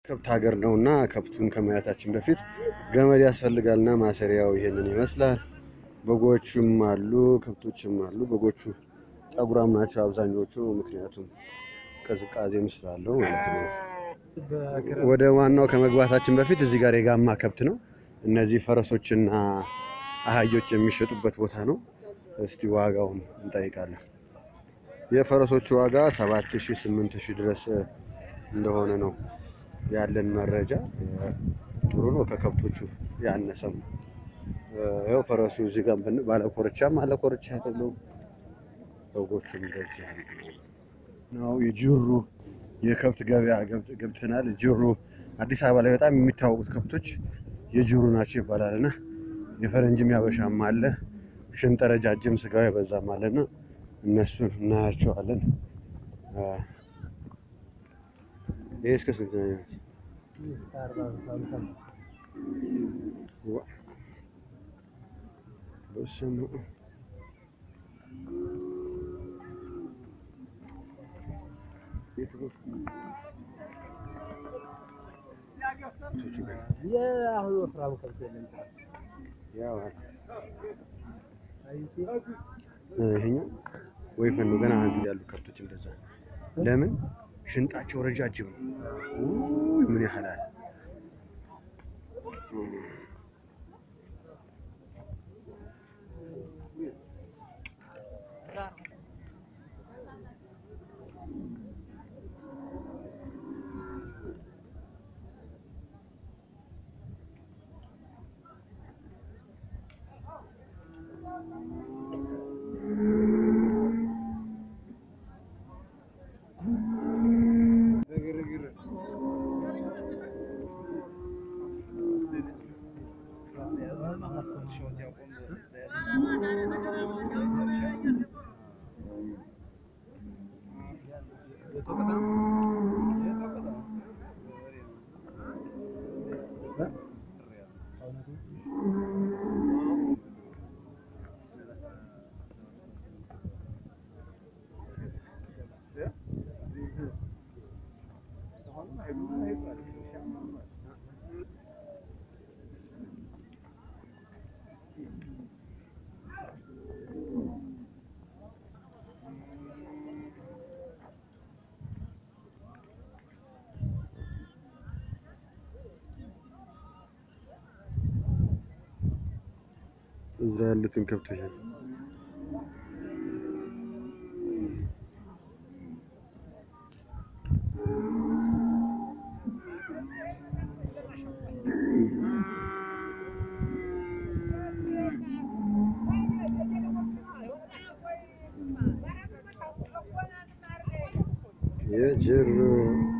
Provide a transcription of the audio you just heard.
ከብት ሀገር ነው እና ከብቱን ከማየታችን በፊት ገመድ ያስፈልጋልና ማሰሪያው ይሄንን ይመስላል። በጎቹም አሉ፣ ከብቶችም አሉ። በጎቹ ጠጉራም ናቸው አብዛኞቹ፣ ምክንያቱም ቅዝቃዜም ስላለው ማለት ነው። ወደ ዋናው ከመግባታችን በፊት እዚህ ጋር የጋማ ከብት ነው። እነዚህ ፈረሶችና አህዮች የሚሸጡበት ቦታ ነው። እስቲ ዋጋውን እንጠይቃለን። የፈረሶቹ ዋጋ ሰባት ሺህ ስምንት ሺህ ድረስ እንደሆነ ነው ያለን መረጃ። ጥሩ ነው፣ ከከብቶቹ ያነሰም። ያው ፈረሱ እዚህ ጋር ብን ባለ ኮርቻም አለ ኮርቻ አይደለም። በጎቹም እንደዚህ ነው። የጅሩ የከብት ገበያ ገብተናል። ጅሩ አዲስ አበባ ላይ በጣም የሚታወቁት ከብቶች የጅሩ ናቸው ይባላል እና የፈረንጅም ያበሻም አለ ሽንጥ ረጃጅም ስጋው የበዛም አለና እነሱን እናያቸዋለን። ይህ እስከ ስንት ነው? በስመ አብ ይሄኛው ወይፈን ነው። ገና አንድ ያሉ ከብቶች እንደዛ ለምን ሽንጣቸው ረጃጅም ነው። ውይ ምን ያህላል እዛ ያሉትን ከብቶች ነው። የጅሩ